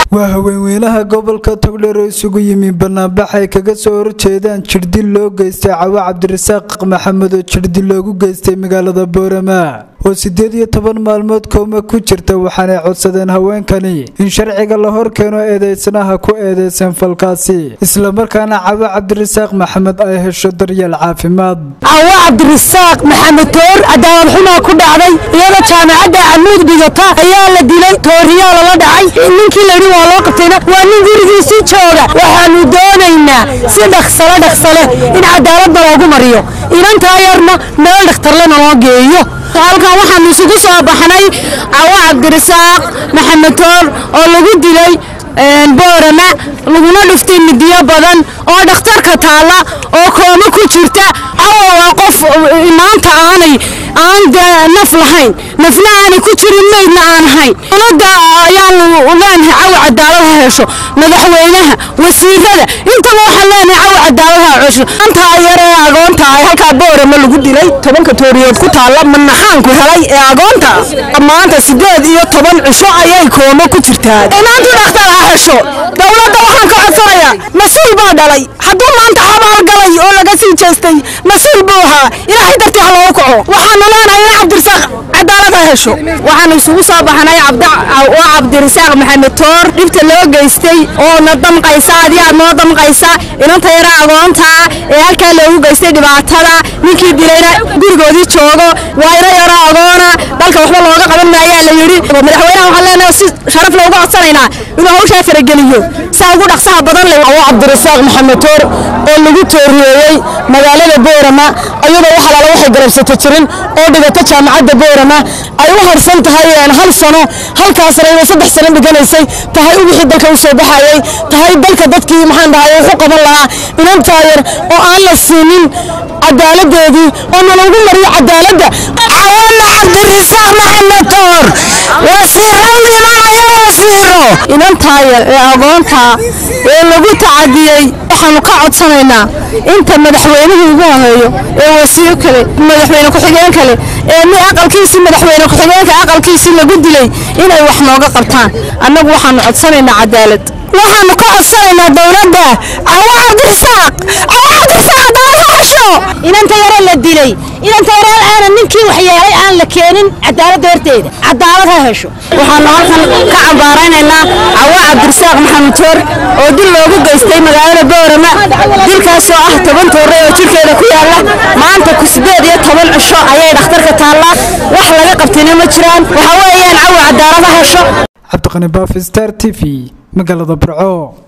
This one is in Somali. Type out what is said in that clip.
waa haweenweynaha gobolka togdheer oo isugu yimi banaanbax ay kaga soo horjeedaan jirdil loo geystay cawa cabdirasaaq maxamed oo jirdil loogu geystay magaalada boorama oo sideed iyo toban maalmood kooma ku jirta waxaanay codsadeen haweenkani in sharciga la hor keeno eedeysanaha ku eedeysan falkaasi islamarkaana cawa cabdirasaaq maxamed ay hesho daryeel caafimaad cawa cabdirasaaq maxamed toor cadaalad xumaa ku dhacday iyadoo jaamacadda camuud dhigata ayaa la dilay tooriyaa lala dhacay ninkii layidhi waa loo qabtayna waa nin gurigiisii jooga waxaanu doonaynaa si dhaksale dhaksale in cadaaladda loogu mariyo inantaa yarna meel dhakhtarlena loo geeyo halkan waxaanu isugu soo baxnay cawa cabdirasaaq maxamed toor oo lagu dilay boorama laguna dhuftay midiyo badan oo dhakhtarka taalla oo kooma ku jirta cawa waa qof maanta aanay aan naf lahayn nafna aanay ku jirin maydna aan ahayn dowladda ayaanu leenahay cawa cadaalad ha hesho madaxweynaha wasiirada intaba waxaan leenahay cawa cadaalad ha hesho antaa yar ee agoonta ay halkaa boorama lagu dilay tobanka tooriyood ku taalla manaxaanku helay ee agoonta maanta sideed iyo toban cisho ayay kooma ku jirtaa inaantu dhakhtar ha hesho dowladda waxaan ka codsanayaa mas-uul baa dhalay hadduu maanta xabaal galay oo laga sii jeestay mas-uul buu ahaa ilaahay dartii ha loogu kaco waxaanu leenahay in cabdirasaaq cadaalad ha hesho waxaanu isugu soo baxnay waa cabdirasaaq maxamed toor dhibta loo geystay oo na damqaysa adii aad noo damqaysa inanta yara agoontaa ee halkaa loogu geystay dhibaatada ninkii dilayna gurigoodii joogo waa ina yaro agoona dalka waxba looga qaban maayaa la yidhi madaxweynaha waxaan leenahay si sharaf looga codsanaynaa inuu hawshaa farageliyo saa ugu dhaqsaha badan leh cawo cabdirasaaq maxamed toor oo lagu tooriyeeyey magaalada boorama ayadoo wax alaala waxay garabsato jirin oo dhigata jaamacadda boorama ay u harsan tahay hal sano halkaasna inay saddex sano dhiganaysay tahay wixii dalka u soo baxayay tahay dalka dadkii maxaan dhahay wuxu qaban lahaa inantaa yar oo aan la siinin cadaaladeedii oo nalagu mariyo cadaaladda cawana cabdirasaaq maxamed toor wasiiradii maayo wasiiro inantaa yar ee agoonta ee lagu tacadiyey waxaanu ka codsanaynaa inta madaxweynuhu ugu horeeyo ee wasiir kale madaxweyne ku-xigeen kale ee mi aqalkiisii madaxweyne ku-xigeenka aqalkiisii lagu dilay inay wax nooga qabtaan annagu waxaanu codsanaynaa cadaalad waxaanu ka codsanaynaa dowladda cawa cabdirasaaq cawa cabdirasaaq cadaalad ha hesho inanta yare la dilay inanta yare aanan ninkii waxyeelay aan la keenin cadaaladda horteeda cadaalad ha hesho waxaanu halkan ka cambaaraynaynaa cawa cabdirasaaq maxamed toor oo dil loogu geystay magaalada boorama dilkaasoo ah toban toore oo jirkeeda ku yaalla maanta ku sideed iyo toban cisho ayay dhakhtarka taallaa wax laga qabtayna ma jiraan waxa weeyaan cawa cadaalad ha hesho cabdiqani baafistar t v magaalada burco